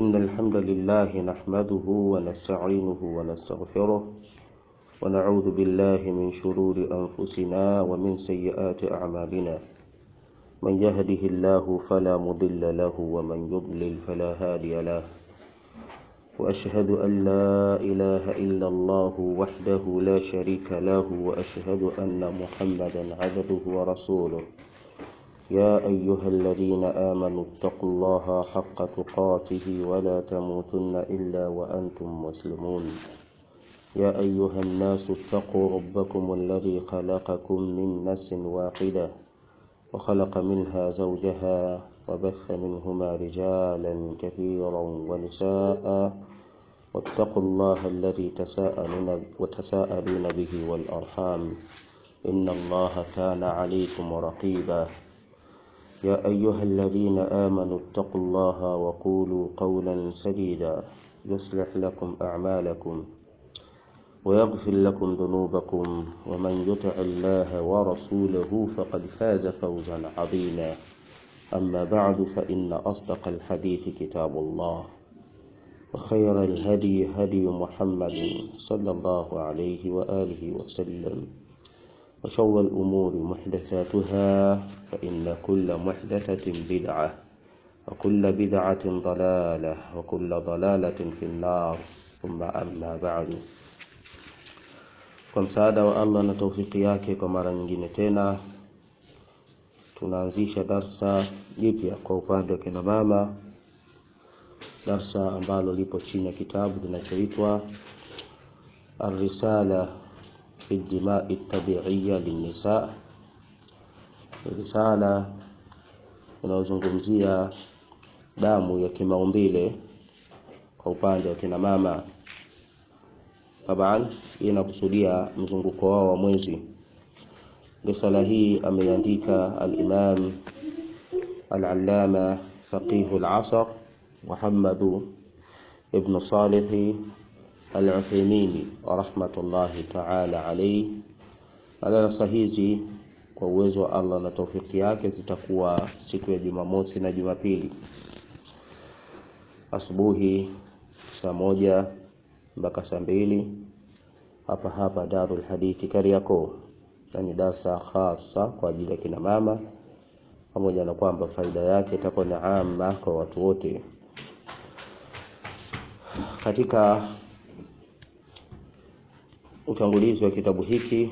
إن الحمد لله نحمده ونستعينه ونستغفره ونعوذ بالله من شرور أنفسنا ومن سيئات أعمالنا من يهده الله فلا مضل له ومن يضلل فلا هادي له وأشهد أن لا إله إلا الله وحده لا شريك له وأشهد أن محمدا عبده ورسوله يا أيها الذين آمنوا اتقوا الله حق تقاته ولا تموتن إلا وأنتم مسلمون يا أيها الناس اتقوا ربكم الذي خلقكم من نفس واحدة وخلق منها زوجها وبث منهما رجالا كثيرا ونساء واتقوا الله الذي تساءلون وتساءلون به والأرحام إن الله كان عليكم رقيبا يا أيها الذين آمنوا اتقوا الله وقولوا قولا سديدا يصلح لكم أعمالكم ويغفر لكم ذنوبكم ومن يطع الله ورسوله فقد فاز فوزا عظيما أما بعد فإن أصدق الحديث كتاب الله وخير الهدي هدي محمد صلى الله عليه وآله وسلم وشر الأمور محدثاتها فإن كل محدثة بدعة وكل بدعة ضلالة وكل ضلالة في النار ثم أما بعد kwa msaada wa Allah na taufiki yake, kwa mara nyingine tena tunaanzisha darsa jipya kwa upande wa kina mama, darsa ambalo lipo chini ya kitabu kinachoitwa Ar-Risala fi Dimai Tabiiya Linnisa, risala inayozungumzia damu ya kimaumbile kwa upande wa kina mama. Taban, hii inakusudia mzunguko wao wa mwezi. Risala hii ameiandika al-Imam al-Allama Faqihu al-Asr Muhammad ibn Salih al-Uthaymeen rahmatullahi ta'ala alayhi. Darasa hizi kwa uwezo wa Allah na taufiki yake zitakuwa siku ya Jumamosi na Jumapili asubuhi saa moja mpaka saa mbili hapa hapa Darul Hadithi Kariakoo, yani darsa khasa kwa ajili ya kina mama, pamoja na kwamba faida yake itakuwa ni amma kwa watu wote. Katika utangulizi wa kitabu hiki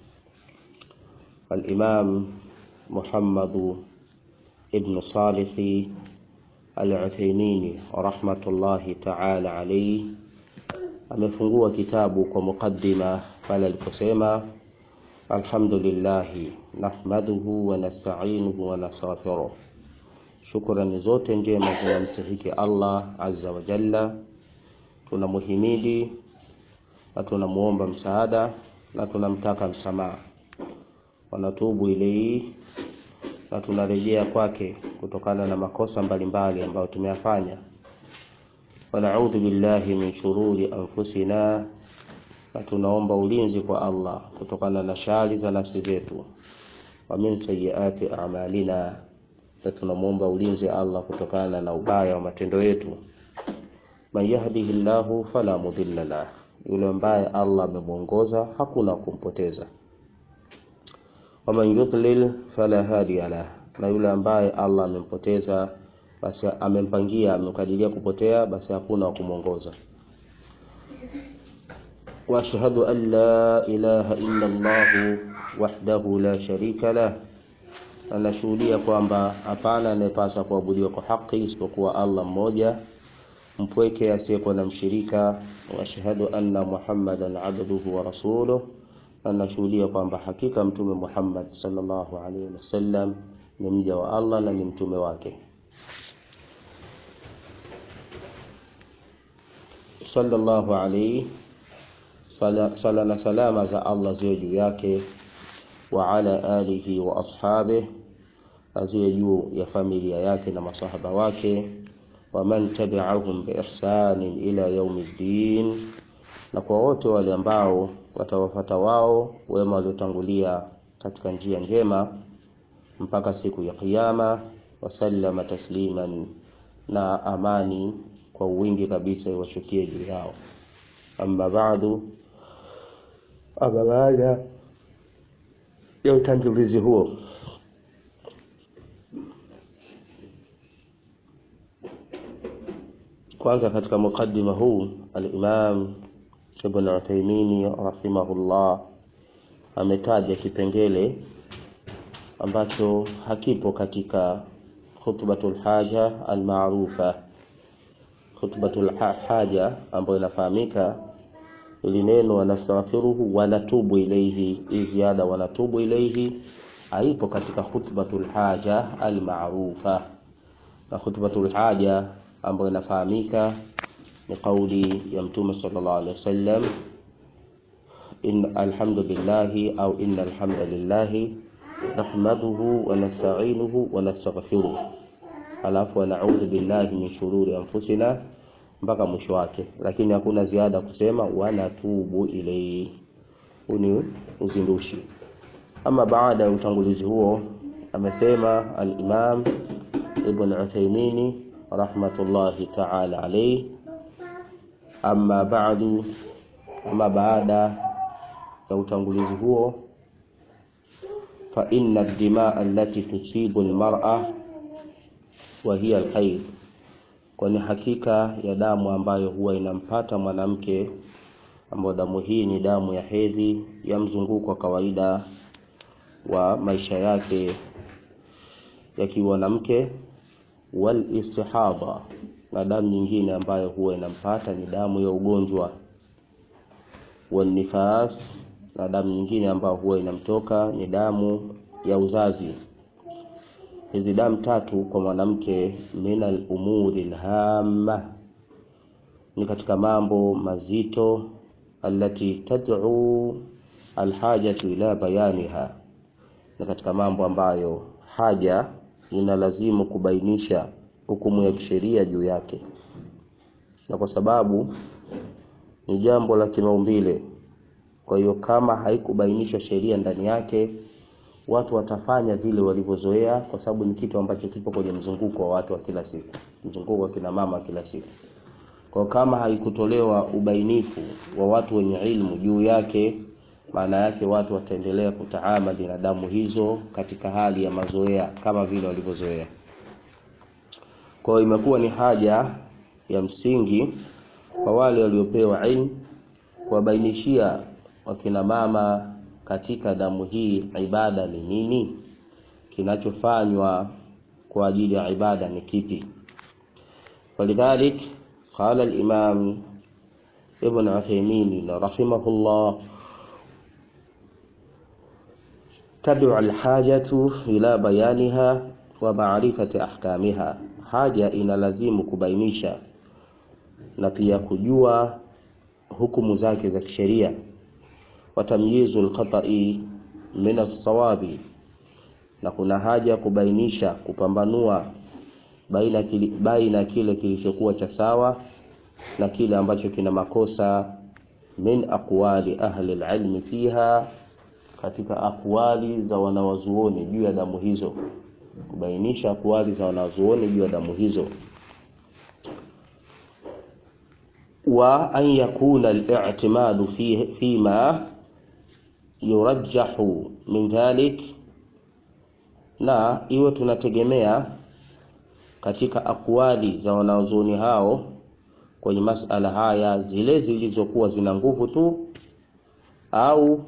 al-Imam Muhammad ibn Salih al-Uthaymeen rahmatullahi ta'ala alayhi amefungua kitabu kwa mukaddima pale aliposema alhamdulillahi nahmaduhu wa nasta'inuhu wa nastaghfiruh, shukrani zote njema zinamstahiki Allah azza wa jalla, tunamuhimidi na tunamuomba msaada na tunamtaka msamaha, wanatubu ilaihi na tunarejea kwake kutokana na makosa mbalimbali ambayo tumeyafanya wanaudhu billahi min shururi anfusina, na tunaomba ulinzi kwa Allah kutokana na shari za nafsi zetu. Wa min sayyiati a'malina, na tunamwomba ulinzi Allah kutokana na ubaya wa matendo yetu. Man yahdihillahu fala mudilla lah, yule ambaye Allah amemwongoza hakuna kumpoteza. Wa man yudlil fala hadiya lah, na yule ambaye Allah amempoteza basi amempangia amekadiria kupotea, basi hakuna wa kumwongoza. wa ashhadu an la ilaha illa Allah wahdahu la sharika lah, anashuhudia kwamba hapana anayepasa kuabudiwa kwa haki isipokuwa Allah mmoja mpweke asiyekuwa na mshirika. wa ashhadu anna Muhammadan abduhu wa rasuluh, anashuhudia kwamba hakika mtume Muhammad sallallahu alaihi wasallam ni mja wa Allah na ni mtume wake. sallallahu alayhi sala na salama za Allah ziwe juu yake, wa ala alihi wa ashabihi, na ziwe juu ya familia yake na masahaba wake, wa man tabi'ahum bi ihsanin ila yaumiddin, na kwa wote wale ambao watawafata wao wema waliotangulia katika njia njema mpaka siku ya Kiyama. Wasallama tasliman, na amani kwa wingi kabisa iwashukie juu yao. Amma baadu, ama baada ya utangulizi huo, kwanza katika mukaddima huu al-Imam Ibn Uthaymeen rahimahullah ametaja kipengele ambacho hakipo katika khutbatul haja almaarufa. Khutbatul haja ambayo inafahamika ili neno wanastaghfiruhu wanatubu ilaihi, hii ziada wanatubu ilaihi haipo katika khutbatul haja almaarufa, na khutbatul haja ambayo inafahamika ni kauli ya Mtume sallallahu alaihi wasallam, in alhamdulillahi au inna alhamdulillahi nahmaduhu wa nasta'inuhu wa nastaghfiruh, alafu wa na'udhu billahi min shururi anfusina mpaka mwisho wake, lakini hakuna ziada kusema wanatubu ilayhi. Huu ni uzindushi. Ama baada ya utangulizi huo, amesema al-Imam Ibn Uthaymeen rahmatullahi ta'ala alayhi, amma ba'du, ama baada ya utangulizi huo fa inna ad-dimaa allati tusibu al-mar'a wa hiya al-hayd, kwani hakika ya damu ambayo huwa inampata mwanamke, ambayo damu hii ni damu ya hedhi ya mzunguko wa kawaida wa maisha yake ya kiwanamke, wal istihadha, na damu nyingine ambayo huwa inampata ni damu ya ugonjwa, wal nifas na damu nyingine ambayo huwa inamtoka ni damu ya uzazi. Hizi damu tatu kwa mwanamke, min al-umuri al-hamma, ni katika mambo mazito, allati tad'u alhajatu ila bayaniha, ni katika mambo ambayo haja inalazimu kubainisha hukumu ya kisheria juu yake, na kwa sababu ni jambo la kimaumbile kwa hiyo kama haikubainishwa sheria ndani yake, watu watafanya vile walivyozoea, kwa sababu ni kitu ambacho kipo kwenye mzunguko wa watu wa kila siku, mzunguko wa kina mama wa kila siku. Kwa kama haikutolewa ubainifu wa watu wenye ilmu juu yake, maana yake watu wataendelea kutaamali na damu hizo katika hali ya mazoea kama vile walivyozoea. Kwa hiyo imekuwa ni haja ya msingi kwa wale waliopewa ilmu kuwabainishia wakina mama katika damu hii ibada ni nini, kinachofanywa kwa ajili ya ibada ni kipi. Walidhalik qala al-Imam Ibn Uthaymeen rahimahullah, tad'u al-hajatu ila bayaniha wa ma'rifati ahkamiha, haja inalazimu kubainisha na pia kujua hukumu zake za kisheria wa tamyizu alqata'i min as-sawabi, na kuna haja kubainisha kupambanua baina kile, baina kile kilichokuwa cha sawa na kile ambacho kina makosa. Min aqwali ahli alilmi fiha, katika akwali za wanawazuoni juu ya damu hizo, kubainisha akwali za wanawazuoni juu ya damu hizo wa an yakuna al-i'timadu fi fima yurajjahu min dhalik, na iwe tunategemea katika akwali za wanazuoni hao kwenye masala haya zile zilizokuwa zina nguvu tu, au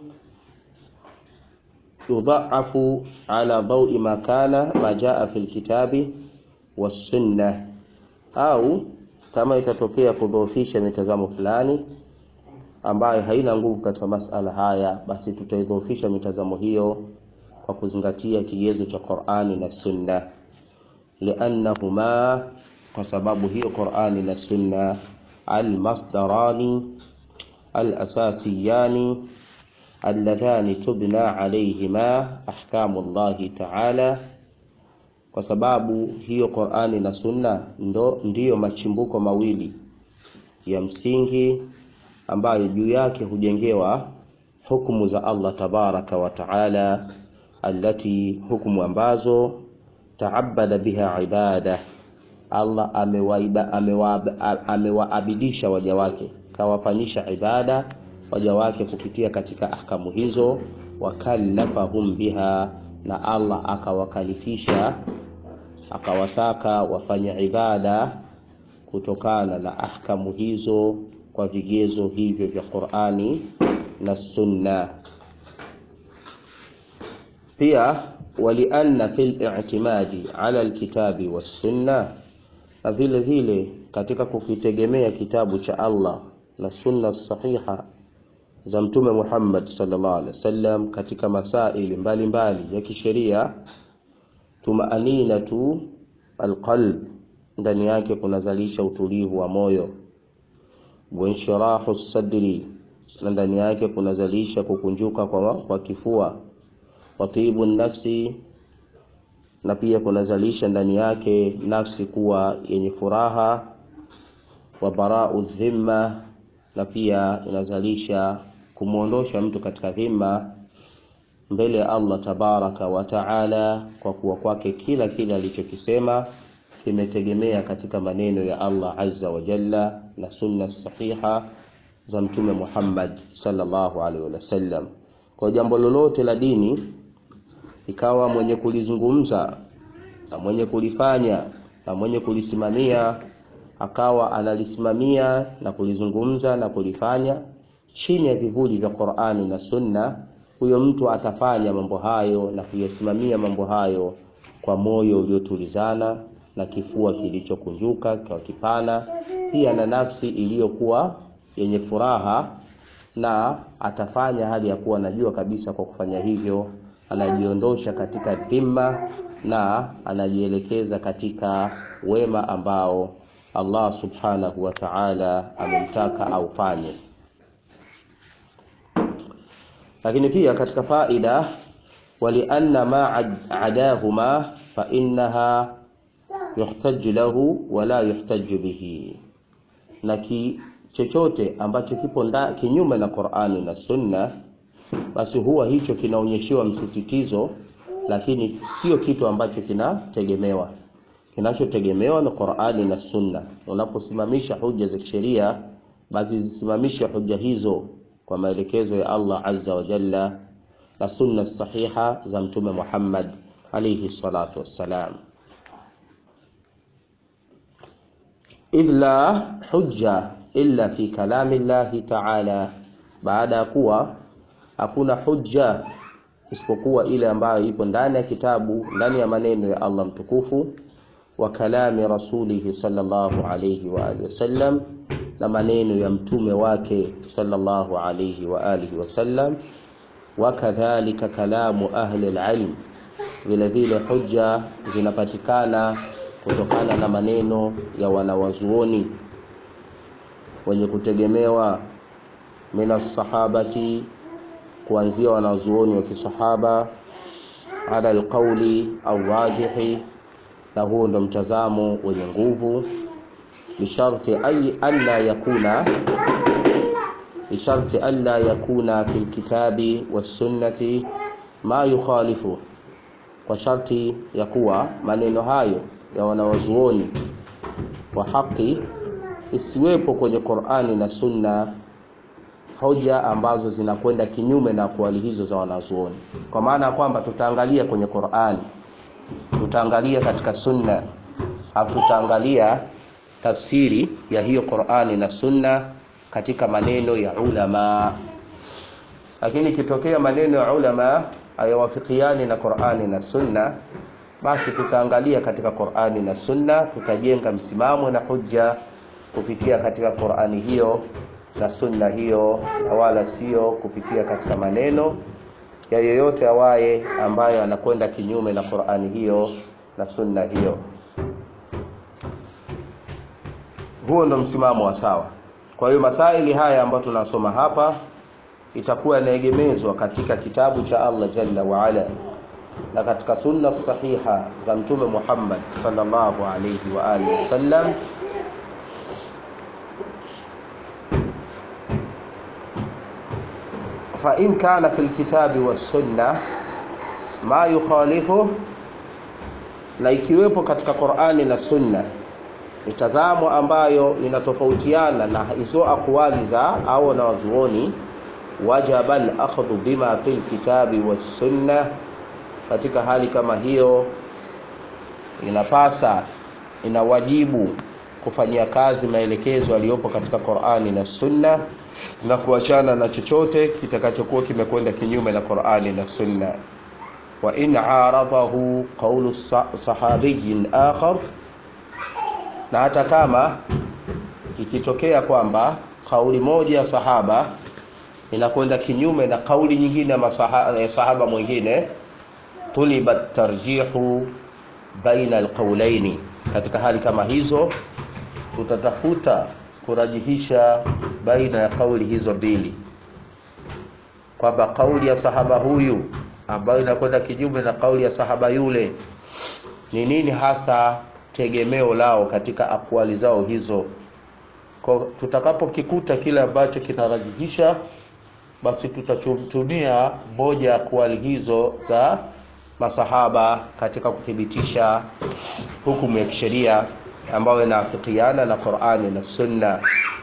yudhaafu ala dawi ma kana ma jaa fi lkitabi wassunna, au kama itatokea kudhoofisha mitazamo fulani ambayo haina nguvu katika masala haya, basi tutaidhoofisha mitazamo hiyo kwa kuzingatia kigezo cha Qur'ani na Sunna, liannahuma, kwa sababu hiyo Qur'ani na Sunna almasdarani alasasiyani alladhani tubna alayhima ahkamu Allahi ta'ala kwa sababu hiyo Qur'ani na Sunna ndo ndiyo machimbuko mawili ya msingi ambayo juu yake hujengewa hukumu za Allah tabaraka wa taala, allati hukumu ambazo taabada biha ibada, Allah amewaabidisha amewa, amewa waja wake, kawafanyisha ibada waja wake kupitia katika ahkamu hizo, wakallafahum biha, na Allah akawakalifisha akawataka wafanye ibada kutokana na ahkamu hizo kwa vigezo hivyo vya Qur'ani na Sunna. Pia walianna fil i'timadi ala alkitabi wassunna, na vile vile katika kukitegemea kitabu cha Allah na sunna sahiha za Mtume Muhammad sallallahu alaihi wasallam katika masaili mbalimbali mbali ya kisheria, tumaaninatu alqalb, ndani yake kunazalisha utulivu wa moyo, wanshirahu sadri, na ndani yake kunazalisha kukunjuka kwa, kwa kifua watibu nafsi, na pia kunazalisha ndani yake nafsi kuwa yenye furaha. Wa barau dhimma, na pia inazalisha kumwondosha mtu katika dhima mbele ya Allah tabaraka wa taala, kwa kuwa kwake kila kile alichokisema kimetegemea katika maneno ya Allah azza wa jalla na sunna sahiha za Mtume Muhammad sallallahu alaihi wasallam. Kwa jambo lolote la dini ikawa mwenye kulizungumza na mwenye kulifanya na mwenye kulisimamia akawa analisimamia na kulizungumza na kulifanya chini ya vivuli vya Qur'ani na Sunna, huyo mtu atafanya mambo hayo na kuyasimamia mambo hayo kwa moyo uliotulizana na kifua kilichokunjuka kwa kipana, pia na nafsi iliyokuwa yenye furaha, na atafanya hali ya kuwa anajua kabisa kwa kufanya hivyo anajiondosha katika dhima na anajielekeza katika wema ambao Allah subhanahu wa ta'ala amemtaka aufanye. Lakini pia katika faida, walianna ma adahuma fa innaha yuhtaju lahu wala yuhtaju bihi, na ki chochote ambacho kipo nda kinyume na Qur'ani na Sunna basi huwa hicho kinaonyeshewa msisitizo, lakini sio kitu ambacho kinategemewa. Kinachotegemewa na Qur'ani na Sunna. Unaposimamisha hoja za kisheria, basi zisimamishe hoja hizo kwa maelekezo ya Allah azza wa jalla na sunna sahiha za Mtume Muhammad alayhi salatu wassalam. idh la hujja illa fi kalami llahi ta'ala, baada ya kuwa hakuna hujja isipokuwa ile ambayo ipo ndani ya kitabu, ndani ya maneno ya Allah mtukufu, wa kalami rasulihi sallallahu alayhi wa alihi wasallam, na maneno ya mtume wake sallallahu alayhi wa alihi wasallam, wa kadhalika kalamu ahli alilm, vile vile hujja zinapatikana kutokana na maneno ya wanawazuoni wenye kutegemewa minas sahabati kuanzia wanazuoni wa kisahaba ala alqauli au rajihi, na huo ndo mtazamo wenye nguvu, bisharti alla yakuna bisharti alla yakuna fi lkitabi wassunnati ma yukhalifu, kwa sharti ya kuwa maneno hayo ya wanawazuoni wa haki isiwepo kwenye Qur'ani na Sunna hoja ambazo zinakwenda kinyume na kwali hizo za wanazuoni, kwa maana ya kwamba tutaangalia kwenye Qur'ani, tutaangalia katika Sunna, hatutaangalia tafsiri ya hiyo Qur'ani na Sunna katika maneno ya ulama. Lakini ikitokea maneno ya ulama hayawafikiani na Qur'ani na Sunna, basi tutaangalia katika Qur'ani na Sunna, tutajenga msimamo na hujja kupitia katika Qur'ani hiyo na sunna hiyo, wala sio kupitia katika maneno ya yoyote awaye ambayo anakwenda kinyume na Qur'ani hiyo na sunna hiyo. Huo ndo msimamo wa sawa. Kwa hiyo masaili haya ambayo tunasoma hapa itakuwa yanaegemezwa katika kitabu cha Allah jalla wa ala na katika sunna sahiha za Mtume Muhammad sallallahu alayhi wa alihi wasallam fa in kana fil kitabi was sunna ma yukhalifu, na ikiwepo katika Qur'ani na sunna mitazamo ambayo inatofautiana na hizo akwali za au na wazuoni wajaba al-akhdhu bima fil kitabi was sunna katika hali kama hiyo inapasa inawajibu kufanyia kazi maelekezo yaliyopo katika Qur'ani na Sunna na kuachana na chochote kitakachokuwa kimekwenda kinyume na Qur'ani na Sunna wa in aradahu qawlu sahabiyyin akhar na hata kama ikitokea kwamba kauli moja ya sahaba inakwenda kinyume na kauli nyingine ya sahaba, sahaba mwingine tuliba tarjihu baina alqawlaini katika hali kama hizo tutatafuta kurajihisha baina ya kauli hizo mbili kwamba kauli ya sahaba huyu ambayo inakwenda kinyume na kauli ya sahaba yule ni nini hasa tegemeo lao katika akwali zao hizo kwa tutakapokikuta kile ambacho kinarajihisha basi tutatumia moja ya akwali hizo za masahaba katika kuthibitisha hukumu ya kisheria ambayo inaafikiana na Qur'ani na Sunna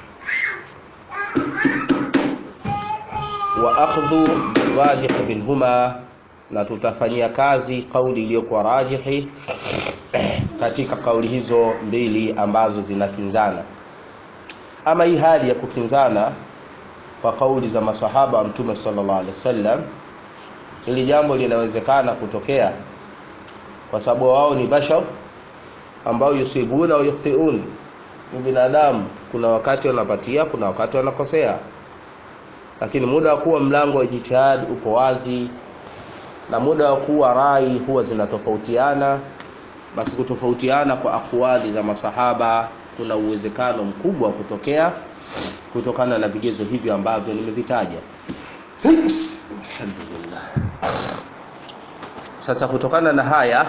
wa akhdhu rajih minhuma na tutafanyia kazi kauli iliyokuwa rajihi katika kauli hizo mbili ambazo zinakinzana ama hii hali ya kukinzana kwa kauli za masahaba wa mtume sallallahu alaihi wasallam ili jambo linawezekana kutokea kwa sababu wao ni bashar ambao yusibuna wa yukhtiun ni binadamu kuna wakati wanapatia kuna wakati wanakosea lakini muda wa kuwa mlango wa jitihad upo wazi na muda wa kuwa rai huwa zinatofautiana basi kutofautiana kwa akwali za masahaba kuna uwezekano mkubwa wa kutokea kutokana na vigezo hivyo ambavyo nimevitaja alhamdulillah sasa kutokana na haya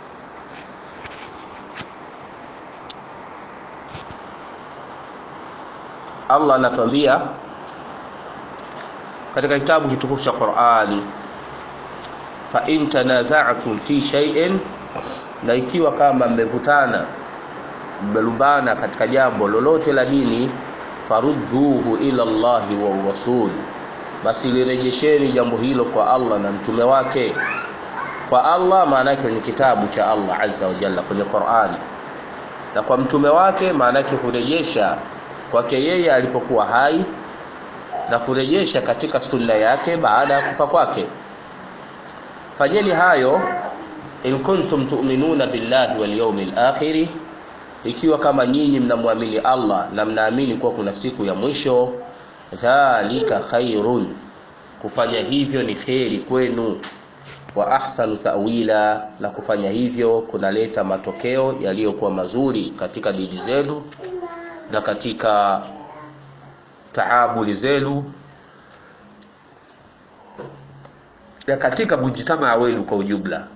Allah anatuambia katika kitabu kitukufu cha Qur'ani fa in tanaza'tum fi shay'in na ikiwa kama mmevutana mmelumbana katika jambo lolote la dini farudduhu ila Allahi wa rasul basi lirejesheni jambo hilo kwa Allah na mtume wake kwa Allah maana yake ni kitabu cha Allah azza wa jalla kwenye Qur'ani na kwa mtume wake maana yake kurejesha kwake yeye alipokuwa hai na kurejesha katika sunna yake baada ya kufa kwake fanyeni hayo in kuntum tu'minuna billahi wal yawmil akhir ikiwa kama nyinyi mnamwamini Allah na mnaamini kuwa kuna siku ya mwisho dhalika khairun kufanya hivyo ni kheri kwenu wa ahsanu ta'wila na kufanya hivyo kunaleta matokeo yaliyokuwa mazuri katika dini zenu na katika taabuli zenu na katika mujtamaa wenu kwa ujumla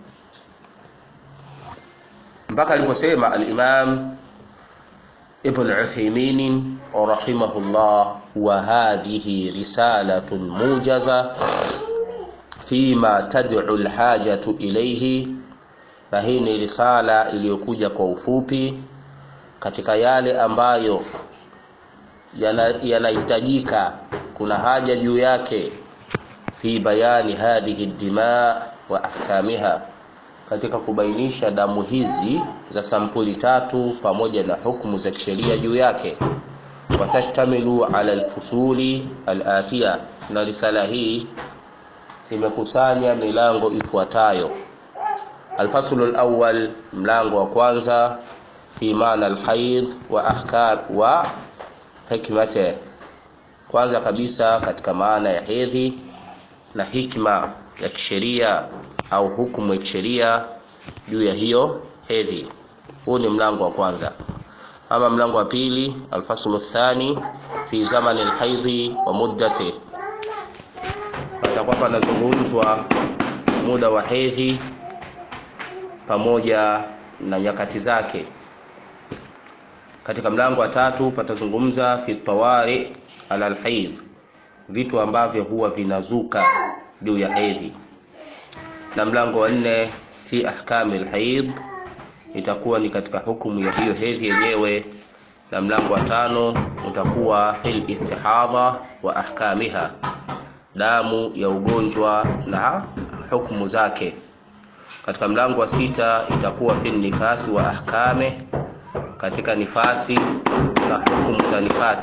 mpaka aliposema al-Imam Ibn Uthaymeen rahimahullah wa hadhihi risalatun mujaza fima tad'u al-hajatu ilayhi na hii ni risala iliyokuja kwa ufupi katika yale ambayo yanahitajika yana kuna haja juu yake fi bayani hadhihi dima wa ahkamiha katika kubainisha damu hizi za sampuli tatu pamoja na hukumu za kisheria juu yake watashtamilu ala alfusuli alatiya na risala hii imekusanya milango ifuatayo alfaslu alawwal mlango wa kwanza fi maana alhaid wa ahkam wa hikmate kwanza kabisa katika maana ya hedhi na hikma ya kisheria au hukumu ya kisheria juu ya hiyo hedhi huu ni mlango wa kwanza ama mlango wa pili alfaslu thani fi zamani alhaidhi wa muddati patakuwa panazungumzwa muda wa hedhi pamoja na nyakati zake katika mlango wa tatu patazungumza fi tawari ala alhaid vitu ambavyo huwa vinazuka juu ya hedhi na mlango wa nne fi ahkami alhaid itakuwa ni katika hukumu ya hiyo hedhi yenyewe na mlango wa tano utakuwa fil istihadha wa ahkamiha, damu ya ugonjwa na hukumu zake. Katika mlango wa sita itakuwa fil nifasi wa ahkame, katika nifasi na hukumu za nifasi,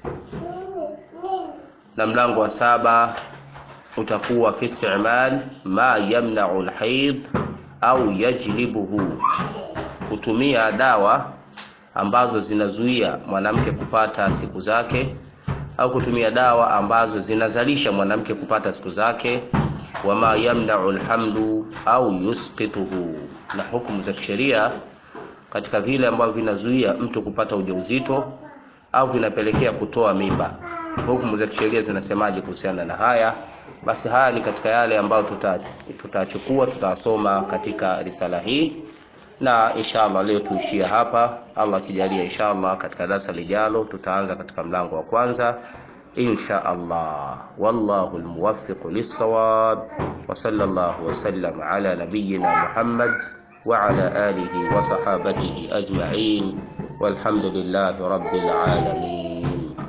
na mlango wa saba utakuwa fi istimal ma yamna'u alhaid au yajlibuhu, kutumia dawa ambazo zinazuia mwanamke kupata siku zake au kutumia dawa ambazo zinazalisha mwanamke kupata siku zake. Wama yamna'u alhamlu au yusqituhu, na hukumu za kisheria katika vile ambavyo vinazuia mtu kupata ujauzito au vinapelekea kutoa mimba. Hukumu za kisheria zinasemaje kuhusiana na haya? Basi haya ni katika yale ambayo tutachukua tuta tutasoma katika risala hii, na inshallah leo tuishia hapa. Allah akijalia, inshallah katika darasa lijalo tutaanza katika mlango wa kwanza insha Allah. Wallahu almuwaffiq lis-sawab wa sallallahu wa sallam ala nabiyyina Muhammad wa ala alihi wa sahabatihi ajma'in walhamdulillahi rabbil alamin.